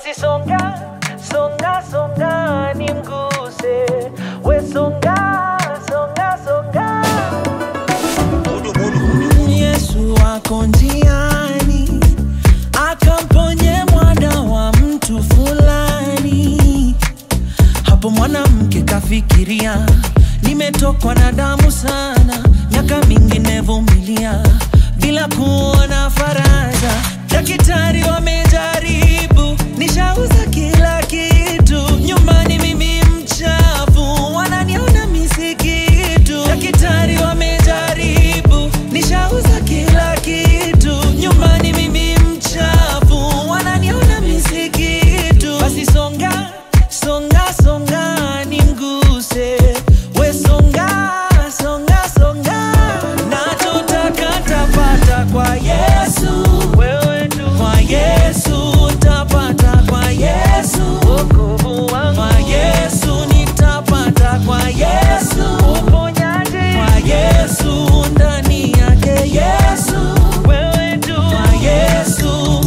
basi songa songa songa nimguse we songa songa songa Yesu ako njiani akamponye mwana wa mtu fulani. Hapo mwanamke kafikiria, nimetokwa na damu sana, miaka mingi nevumilia bila kuona faraja. Daktari wamejaribu, nishauza kila kitu, nyumbani mimi mchafu, wananiona misikitu. Daktari wamejaribu, nishauza kila kitu, nyumbani mimi mchafu, wananiona misikitu. Basi songa songa songa nimguse, we songa songa songa, nachotaka tapata kwa Yesu, wewe tu kwa Yesu tapata kwa Yesu, wokovu wangu kwa Yesu nitapata kwa Yesu, uponyaji kwa Yesu ndani yake Yesu, wewe tu kwa Yesu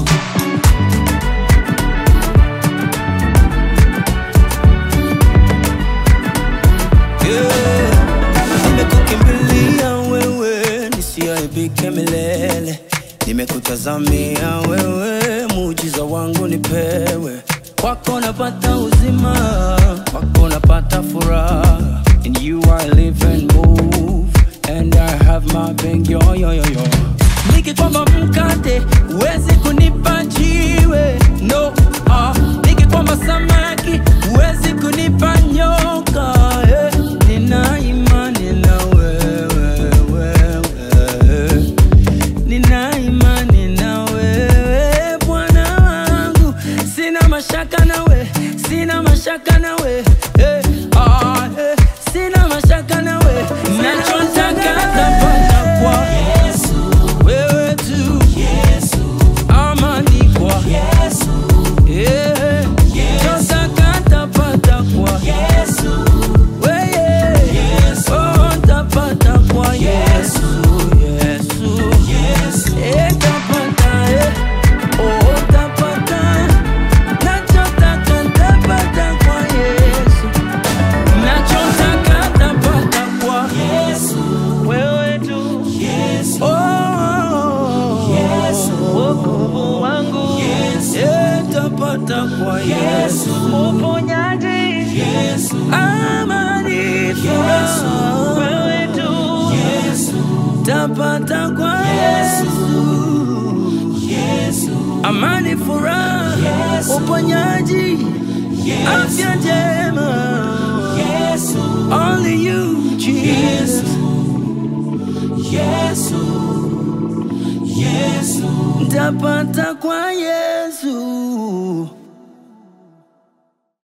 Yeah. Nimekukimbilia wewe nisiaibike milele, nimekutazamia wewe, muujiza wangu nipewe. Kwako napata uzima, kwako napata furaha. In you I live and move, and I have my being yo yo yo yo. Nikikwamba mkate huwezi kunipa jiwe, no ah. Nikikwamba samaki huwezi kunipa nyoka eh. Nina imani na wewe, wewe. Nina imani na wewe Bwana wangu, sina mashaka nawe, sina mashaka nawe eh, ah, eh, sina mashaka nawe, nachotaka tapata kwa wewe tu, amani kwa eh, nachotaka tapata kwa wewe, oh, tapata kwa Yesu, Yesu, eh, tapata, eh, oh, tapata, nachotaka tapata kwa Yesu, nachotaka tapata kwa wewe tu oh, wokovu wangu eh, tapata kwa Yesu, uponyaji amani, furaha wewe tu tapata kwa Yesu, amani, furaha, uponyaji, afya njema. Only you, Jesus. Tapata kwa Yesu.